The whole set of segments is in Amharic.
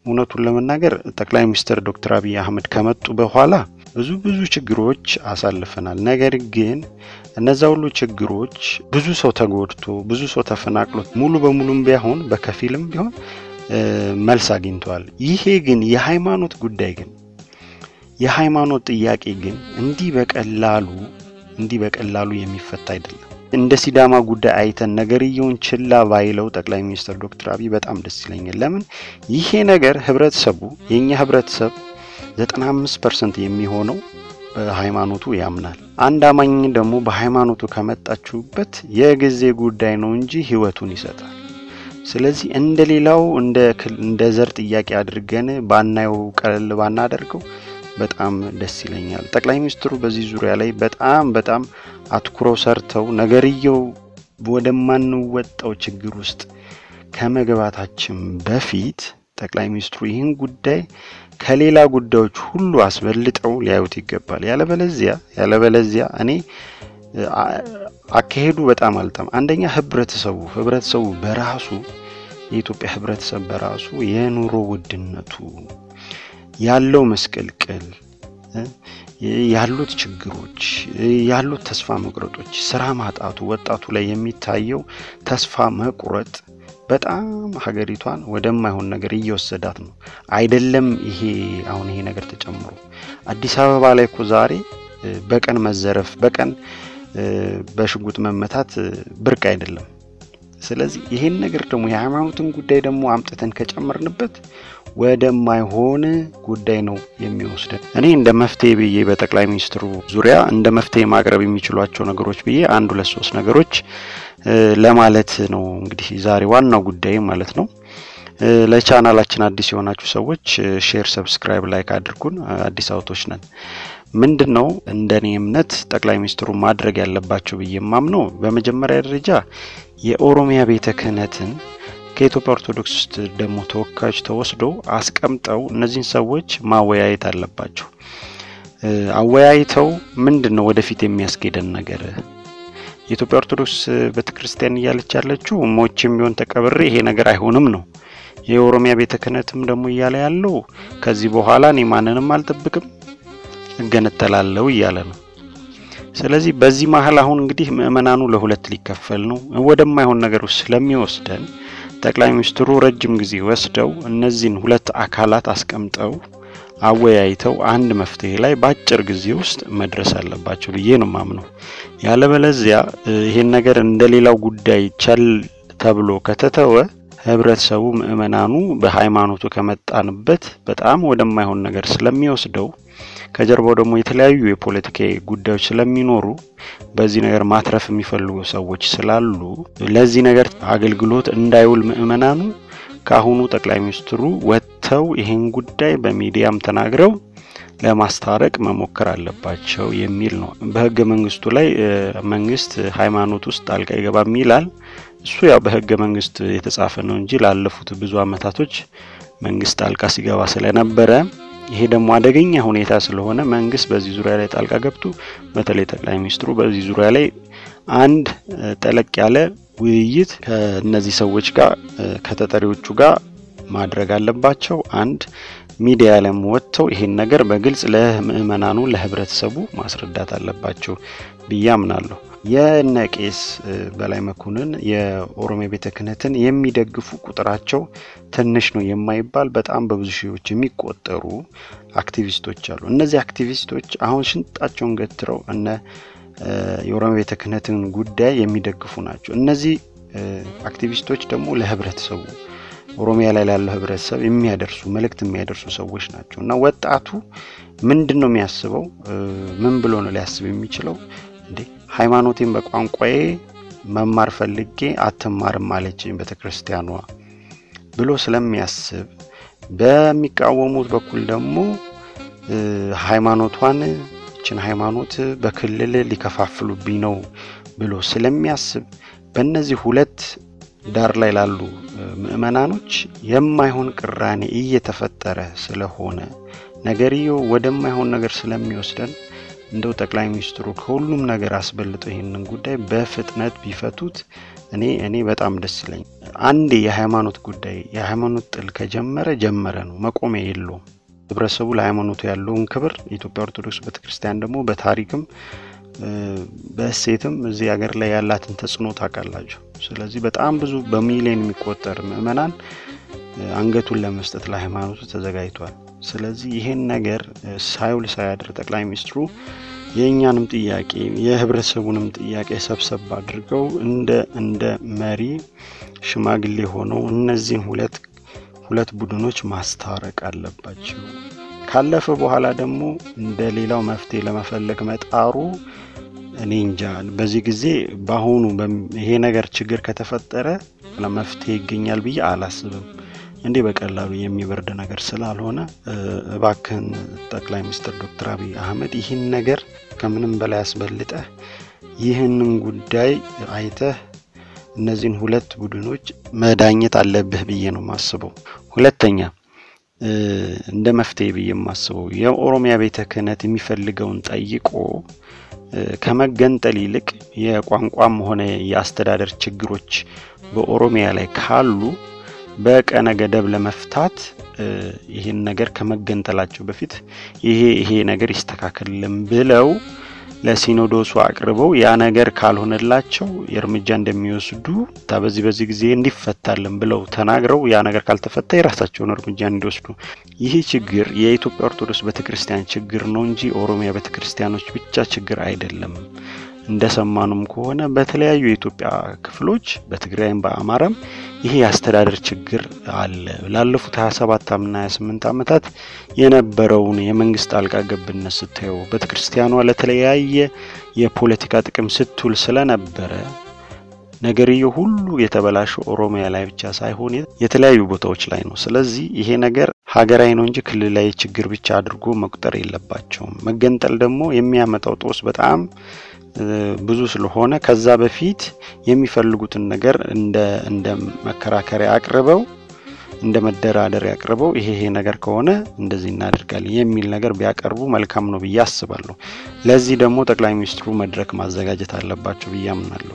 እውነቱን ለመናገር ጠቅላይ ሚኒስትር ዶክተር አብይ አህመድ ከመጡ በኋላ ብዙ ብዙ ችግሮች አሳልፈናል። ነገር ግን እነዛ ሁሉ ችግሮች ብዙ ሰው ተጎድቶ ብዙ ሰው ተፈናቅሎ ሙሉ በሙሉም ቢሆን በከፊልም ቢሆን መልስ አግኝተዋል። ይሄ ግን የሃይማኖት ጉዳይ ግን የሃይማኖት ጥያቄ ግን እንዲህ በቀላሉ እንዲህ በቀላሉ የሚፈታ አይደለም። እንደ ሲዳማ ጉዳይ አይተን ነገርየውን ችላ ባይለው ጠቅላይ ሚኒስትር ዶክተር አብይ በጣም ደስ ይለኛል። ለምን ይሄ ነገር ህብረተሰቡ የእኛ ህብረተሰብ 95 ፐርሰንት የሚሆነው በሃይማኖቱ ያምናል። አንድ አማኝ ደግሞ በሃይማኖቱ ከመጣችሁበት የጊዜ ጉዳይ ነው እንጂ ህይወቱን ይሰጣል። ስለዚህ እንደ ሌላው እንደ ዘር ጥያቄ አድርገን ባናየው ቀለል ባናደርገው በጣም ደስ ይለኛል። ጠቅላይ ሚኒስትሩ በዚህ ዙሪያ ላይ በጣም በጣም አትኩረው ሰርተው ነገርየው ወደማንወጣው ችግር ውስጥ ከመግባታችን በፊት ጠቅላይ ሚኒስትሩ ይህን ጉዳይ ከሌላ ጉዳዮች ሁሉ አስበልጠው ሊያዩት ይገባል። ያለበለዚያ ያለበለዚያ እኔ አካሄዱ በጣም አልጠም አንደኛ ህብረተሰቡ ህብረተሰቡ በራሱ የኢትዮጵያ ህብረተሰብ በራሱ የኑሮ ውድነቱ ያለው መስቀልቅል ያሉት ችግሮች ያሉት ተስፋ መቁረጦች፣ ስራ ማጣቱ፣ ወጣቱ ላይ የሚታየው ተስፋ መቁረጥ በጣም ሀገሪቷን ወደማይሆን ነገር እየወሰዳት ነው። አይደለም ይሄ አሁን ይሄ ነገር ተጨምሮ አዲስ አበባ ላይ እኮ ዛሬ በቀን መዘረፍ፣ በቀን በሽጉጥ መመታት ብርቅ አይደለም። ስለዚህ ይሄን ነገር ደግሞ የሃይማኖትን ጉዳይ ደግሞ አምጥተን ከጨመርንበት ወደማይሆን ጉዳይ ነው የሚወስደን። እኔ እንደ መፍትሄ ብዬ በጠቅላይ ሚኒስትሩ ዙሪያ እንደ መፍትሄ ማቅረብ የሚችሏቸው ነገሮች ብዬ አንድ ሁለት ሶስት ነገሮች ለማለት ነው እንግዲህ ዛሬ ዋናው ጉዳይ ማለት ነው። ለቻናላችን አዲስ የሆናችሁ ሰዎች ሼር፣ ሰብስክራይብ፣ ላይክ አድርጉን። አዲስ አውቶች ነን። ምንድን ነው እንደኔ እምነት ጠቅላይ ሚኒስትሩ ማድረግ ያለባቸው ብዬ የማምነው በመጀመሪያ ደረጃ የኦሮሚያ ቤተ ክህነትን ከኢትዮጵያ ኦርቶዶክስ ውስጥ ደግሞ ተወካዮች ተወስዶ አስቀምጠው እነዚህን ሰዎች ማወያየት አለባቸው። አወያይተው ምንድን ነው ወደፊት የሚያስኬደን ነገር የኢትዮጵያ ኦርቶዶክስ ቤተ ክርስቲያን እያለች ያለችው ሞችም ቢሆን ተቀብሬ ይሄ ነገር አይሆንም ነው። የኦሮሚያ ቤተ ክህነትም ደግሞ እያለ ያለው ከዚህ በኋላ እኔ ማንንም አልጠብቅም እገነጠላለሁ እያለ ነው። ስለዚህ በዚህ መሀል አሁን እንግዲህ ምእመናኑ ለሁለት ሊከፈል ነው። ወደማይሆን ነገር ውስጥ ስለሚወስደን ጠቅላይ ሚኒስትሩ ረጅም ጊዜ ወስደው እነዚህን ሁለት አካላት አስቀምጠው አወያይተው አንድ መፍትሄ ላይ በአጭር ጊዜ ውስጥ መድረስ አለባቸው ብዬ ነው ማምነው። ያለበለዚያ ይሄን ነገር እንደ ሌላው ጉዳይ ቸል ተብሎ ከተተወ ህብረተሰቡ፣ ምእመናኑ በሃይማኖቱ ከመጣንበት በጣም ወደማይሆን ነገር ስለሚወስደው ከጀርባው ደግሞ የተለያዩ የፖለቲካ ጉዳዮች ስለሚኖሩ በዚህ ነገር ማትረፍ የሚፈልጉ ሰዎች ስላሉ ለዚህ ነገር አገልግሎት እንዳይውል ምእመናኑ ከአሁኑ ጠቅላይ ሚኒስትሩ ወጥተው ይህን ጉዳይ በሚዲያም ተናግረው ለማስታረቅ መሞከር አለባቸው የሚል ነው። በህገ መንግስቱ ላይ መንግስት ሃይማኖት ውስጥ ጣልቃ ይገባም ይላል። እሱ ያው በህገ መንግስት የተጻፈ ነው እንጂ ላለፉት ብዙ አመታቶች መንግስት ጣልቃ ሲገባ ስለነበረ ይሄ ደግሞ አደገኛ ሁኔታ ስለሆነ መንግስት በዚህ ዙሪያ ላይ ጣልቃ ገብቶ በተለይ ጠቅላይ ሚኒስትሩ በዚህ ዙሪያ ላይ አንድ ጠለቅ ያለ ውይይት ከእነዚህ ሰዎች ጋር ከተጠሪዎቹ ጋር ማድረግ አለባቸው። አንድ ሚዲያ ላይም ወጥተው ይሄን ነገር በግልጽ ለምእመናኑ ለህብረተሰቡ ማስረዳት አለባቸው ብዬ አምናለሁ። የነ ቄስ በላይ መኮንን የኦሮሚያ ቤተ ክህነትን የሚደግፉ ቁጥራቸው ትንሽ ነው የማይባል በጣም በብዙ ሺዎች የሚቆጠሩ አክቲቪስቶች አሉ። እነዚህ አክቲቪስቶች አሁን ሽንጣቸውን ገትረው እነ የኦሮሚያ ቤተ ክህነትን ጉዳይ የሚደግፉ ናቸው። እነዚህ አክቲቪስቶች ደግሞ ለህብረተሰቡ ኦሮሚያ ላይ ላለው ህብረተሰብ የሚያደርሱ መልእክት የሚያደርሱ ሰዎች ናቸው እና ወጣቱ ምንድን ነው የሚያስበው? ምን ብሎ ነው ሊያስብ የሚችለው? እንዴ ሃይማኖቴን በቋንቋዬ መማር ፈልጌ አትማርም አለችኝ ቤተ ክርስቲያኗ ብሎ ስለሚያስብ በሚቃወሙት በኩል ደግሞ ሃይማኖቷን ይችን ሃይማኖት በክልል ሊከፋፍሉብኝ ነው ብሎ ስለሚያስብ በእነዚህ ሁለት ዳር ላይ ላሉ ምእመናኖች የማይሆን ቅራኔ እየተፈጠረ ስለሆነ ነገርየው ወደማይሆን ነገር ስለሚወስደን እንደው ጠቅላይ ሚኒስትሩ ከሁሉም ነገር አስበልጠው ይህንን ጉዳይ በፍጥነት ቢፈቱት እኔ እኔ በጣም ደስ ይለኝ። አንዴ የሃይማኖት ጉዳይ የሃይማኖት ጥል ከጀመረ ጀመረ ነው፣ መቆሚያ የለውም። ህብረተሰቡ ለሃይማኖቱ ያለውን ክብር የኢትዮጵያ ኦርቶዶክስ ቤተክርስቲያን ደግሞ በታሪክም በእሴትም እዚህ ሀገር ላይ ያላትን ተጽዕኖ ታውቃላችሁ። ስለዚህ በጣም ብዙ በሚሊዮን የሚቆጠር ምዕመናን አንገቱን ለመስጠት ለሃይማኖቱ ተዘጋጅቷል። ስለዚህ ይሄን ነገር ሳይውል ሳያድር ጠቅላይ ሚኒስትሩ የእኛንም ጥያቄ የህብረተሰቡንም ጥያቄ ሰብሰብ አድርገው እንደ እንደ መሪ ሽማግሌ ሆነው እነዚህን ሁለት ሁለት ቡድኖች ማስታረቅ አለባቸው። ካለፈ በኋላ ደግሞ እንደ ሌላው መፍትሄ ለመፈለግ መጣሩ እኔ እንጃ። በዚህ ጊዜ በአሁኑ ይሄ ነገር ችግር ከተፈጠረ መፍትሄ ይገኛል ብዬ አላስብም። እንዲህ በቀላሉ የሚበርድ ነገር ስላልሆነ እባክህን ጠቅላይ ሚኒስትር ዶክተር አብይ አህመድ ይህን ነገር ከምንም በላይ አስበልጠህ ይህንን ጉዳይ አይተህ እነዚህን ሁለት ቡድኖች መዳኘት አለብህ ብዬ ነው የማስበው። ሁለተኛ እንደ መፍትሄ ብዬ የማስበው የኦሮሚያ ቤተ ክህነት የሚፈልገውን ጠይቆ ከመገንጠል ይልቅ የቋንቋም ሆነ የአስተዳደር ችግሮች በኦሮሚያ ላይ ካሉ በቀነ ገደብ ለመፍታት ይህን ነገር ከመገንጠላቸው በፊት ይሄ ይሄ ነገር ይስተካከልልን ብለው ለሲኖዶሱ አቅርበው ያ ነገር ካልሆነላቸው የእርምጃ እንደሚወስዱ በዚህ በዚህ ጊዜ እንዲፈታልን ብለው ተናግረው ያ ነገር ካልተፈታ የራሳቸውን እርምጃ እንዲወስዱ። ይህ ችግር የኢትዮጵያ ኦርቶዶክስ ቤተክርስቲያን ችግር ነው እንጂ ኦሮሚያ ቤተክርስቲያኖች ብቻ ችግር አይደለም። እንደሰማኑም ከሆነ በተለያዩ የኢትዮጵያ ክፍሎች በትግራይም በአማራም ይሄ የአስተዳደር ችግር አለ። ላለፉት 27 እና 28 ዓመታት የነበረውን የመንግስት ጣልቃ ገብነት ስታየው ቤተክርስቲያኗ ለተለያየ የፖለቲካ ጥቅም ስትውል ስለነበረ ነገርየው ሁሉ የተበላሸው ኦሮሚያ ላይ ብቻ ሳይሆን የተለያዩ ቦታዎች ላይ ነው። ስለዚህ ይሄ ነገር ሀገራዊ ነው እንጂ ክልላዊ ችግር ብቻ አድርጎ መቁጠር የለባቸውም። መገንጠል ደግሞ የሚያመጣው ጦስ በጣም ብዙ ስለሆነ ከዛ በፊት የሚፈልጉትን ነገር እንደ እንደ መከራከሪያ አቅርበው እንደ መደራደሪያ አቅርበው ይሄ ይሄ ነገር ከሆነ እንደዚህ እናደርጋለን የሚል ነገር ቢያቀርቡ መልካም ነው ብዬ አስባለሁ። ለዚህ ደግሞ ጠቅላይ ሚኒስትሩ መድረክ ማዘጋጀት አለባቸው ብዬ አምናለሁ።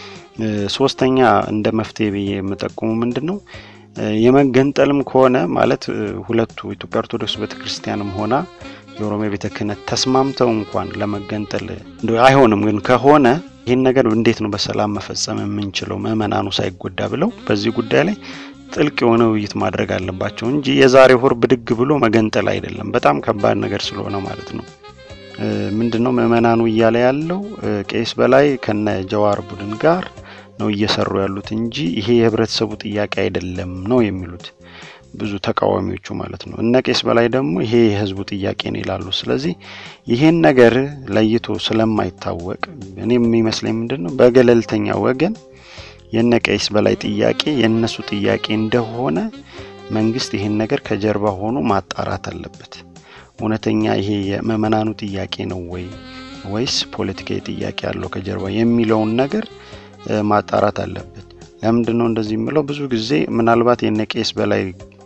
ሶስተኛ እንደ መፍትሄ ብዬ የምጠቁሙ ምንድን ነው የመገንጠልም ከሆነ ማለት ሁለቱ ኢትዮጵያ ኦርቶዶክስ ቤተክርስቲያንም ሆና የኦሮሚያ ቤተ ክህነት ተስማምተው እንኳን ለመገንጠል አይሆንም ግን ከሆነ ይህን ነገር እንዴት ነው በሰላም መፈጸም የምንችለው ምዕመናኑ ሳይጎዳ ብለው በዚህ ጉዳይ ላይ ጥልቅ የሆነ ውይይት ማድረግ አለባቸው እንጂ የዛሬ ወር ብድግ ብሎ መገንጠል አይደለም። በጣም ከባድ ነገር ስለሆነ ማለት ነው። ምንድን ነው ምዕመናኑ እያለ ያለው ቄስ በላይ ከነ ጀዋር ቡድን ጋር ነው እየሰሩ ያሉት እንጂ ይሄ የህብረተሰቡ ጥያቄ አይደለም ነው የሚሉት ብዙ ተቃዋሚዎቹ ማለት ነው። እነ ቄስ በላይ ደግሞ ይሄ የህዝቡ ጥያቄ ነው ይላሉ። ስለዚህ ይሄን ነገር ለይቶ ስለማይታወቅ እኔ የሚመስለኝ ምንድን ነው በገለልተኛ ወገን የነ ቄስ በላይ ጥያቄ የእነሱ ጥያቄ እንደሆነ መንግስት ይሄን ነገር ከጀርባ ሆኖ ማጣራት አለበት። እውነተኛ ይሄ የምዕመናኑ ጥያቄ ነው ወይ ወይስ ፖለቲካዊ ጥያቄ ያለው ከጀርባ የሚለውን ነገር ማጣራት አለበት። ለምንድን ነው እንደዚህ የምለው? ብዙ ጊዜ ምናልባት የነ ቄስ በላይ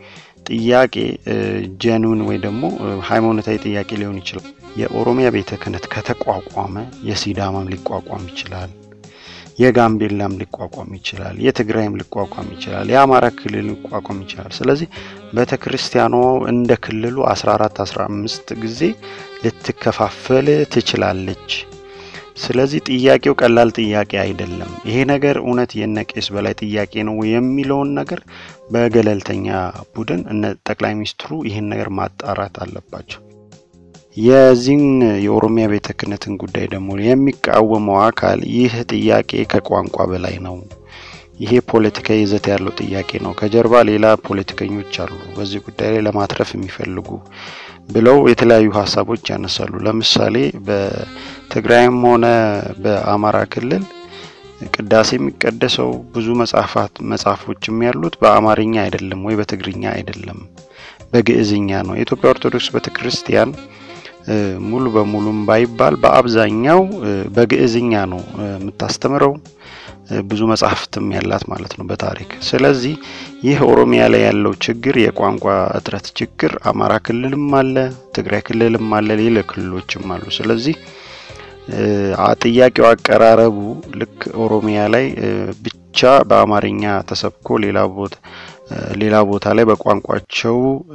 ጥያቄ ጀኑን ወይ ደግሞ ሃይማኖታዊ ጥያቄ ሊሆን ይችላል። የኦሮሚያ ቤተ ክህነት ከተቋቋመ የሲዳማም ሊቋቋም ይችላል፣ የጋምቤላም ሊቋቋም ይችላል፣ የትግራይም ሊቋቋም ይችላል፣ የአማራ ክልል ሊቋቋም ይችላል። ስለዚህ ቤተ ክርስቲያኗ እንደ ክልሉ 14 15 ጊዜ ልትከፋፈል ትችላለች። ስለዚህ ጥያቄው ቀላል ጥያቄ አይደለም። ይሄ ነገር እውነት የነ ቄስ በላይ ጥያቄ ነው የሚለውን ነገር በገለልተኛ ቡድን እነ ጠቅላይ ሚኒስትሩ ይህን ነገር ማጣራት አለባቸው። የዚህን የኦሮሚያ ቤተ ክህነትን ጉዳይ ደግሞ የሚቃወመው አካል ይህ ጥያቄ ከቋንቋ በላይ ነው፣ ይሄ ፖለቲካዊ ይዘት ያለው ጥያቄ ነው፣ ከጀርባ ሌላ ፖለቲከኞች አሉ በዚህ ጉዳይ ላይ ለማትረፍ የሚፈልጉ ብለው የተለያዩ ሀሳቦች ያነሳሉ። ለምሳሌ በትግራይም ሆነ በአማራ ክልል ቅዳሴ የሚቀደሰው ብዙ መጽሐፋት መጽሐፎችም ያሉት በአማርኛ አይደለም ወይ በትግርኛ አይደለም፣ በግዕዝኛ ነው። የኢትዮጵያ ኦርቶዶክስ ቤተክርስቲያን ሙሉ በሙሉም ባይባል በአብዛኛው በግዕዝኛ ነው የምታስተምረው። ብዙ መጽሐፍትም ያላት ማለት ነው በታሪክ። ስለዚህ ይህ ኦሮሚያ ላይ ያለው ችግር የቋንቋ እጥረት ችግር አማራ ክልልም አለ፣ ትግራይ ክልልም አለ፣ ሌላ ክልሎችም አሉ። ስለዚህ ጥያቄው አቀራረቡ ልክ ኦሮሚያ ላይ ብቻ ብቻ በአማርኛ ተሰብኮ ሌላ ቦታ ሌላ ቦታ ላይ በቋንቋቸው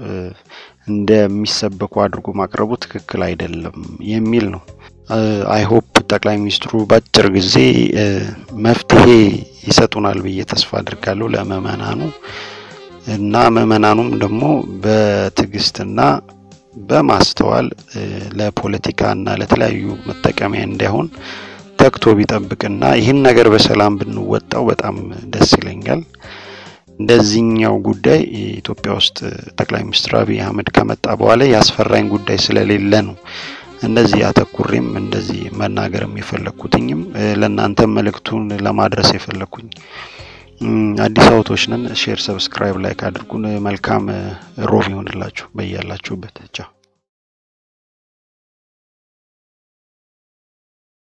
እንደሚሰበኩ አድርጎ ማቅረቡ ትክክል አይደለም የሚል ነው። አይሆፕ ጠቅላይ ሚኒስትሩ በአጭር ጊዜ መፍትሄ ይሰጡናል ብዬ ተስፋ አድርጋለሁ ለምእመናኑ እና ምእመናኑም ደግሞ በትዕግስትና በማስተዋል ለፖለቲካና ለተለያዩ መጠቀሚያ እንዳይሆን ተግቶ ቢጠብቅና ይህን ነገር በሰላም ብንወጣው በጣም ደስ ይለኛል። እንደዚህኛው ጉዳይ ኢትዮጵያ ውስጥ ጠቅላይ ሚኒስትር አብይ አህመድ ከመጣ በኋላ ያስፈራኝ ጉዳይ ስለሌለ ነው እንደዚህ አተኩሬም እንደዚህ መናገርም የፈለግኩትኝም ለእናንተም መልእክቱን ለማድረስ የፈለግኩኝ። አዲስ አበቦች ነን። ሼር፣ ሰብስክራይብ፣ ላይክ አድርጉን። መልካም ሮብ ይሆንላችሁ በያላችሁበት። ቻው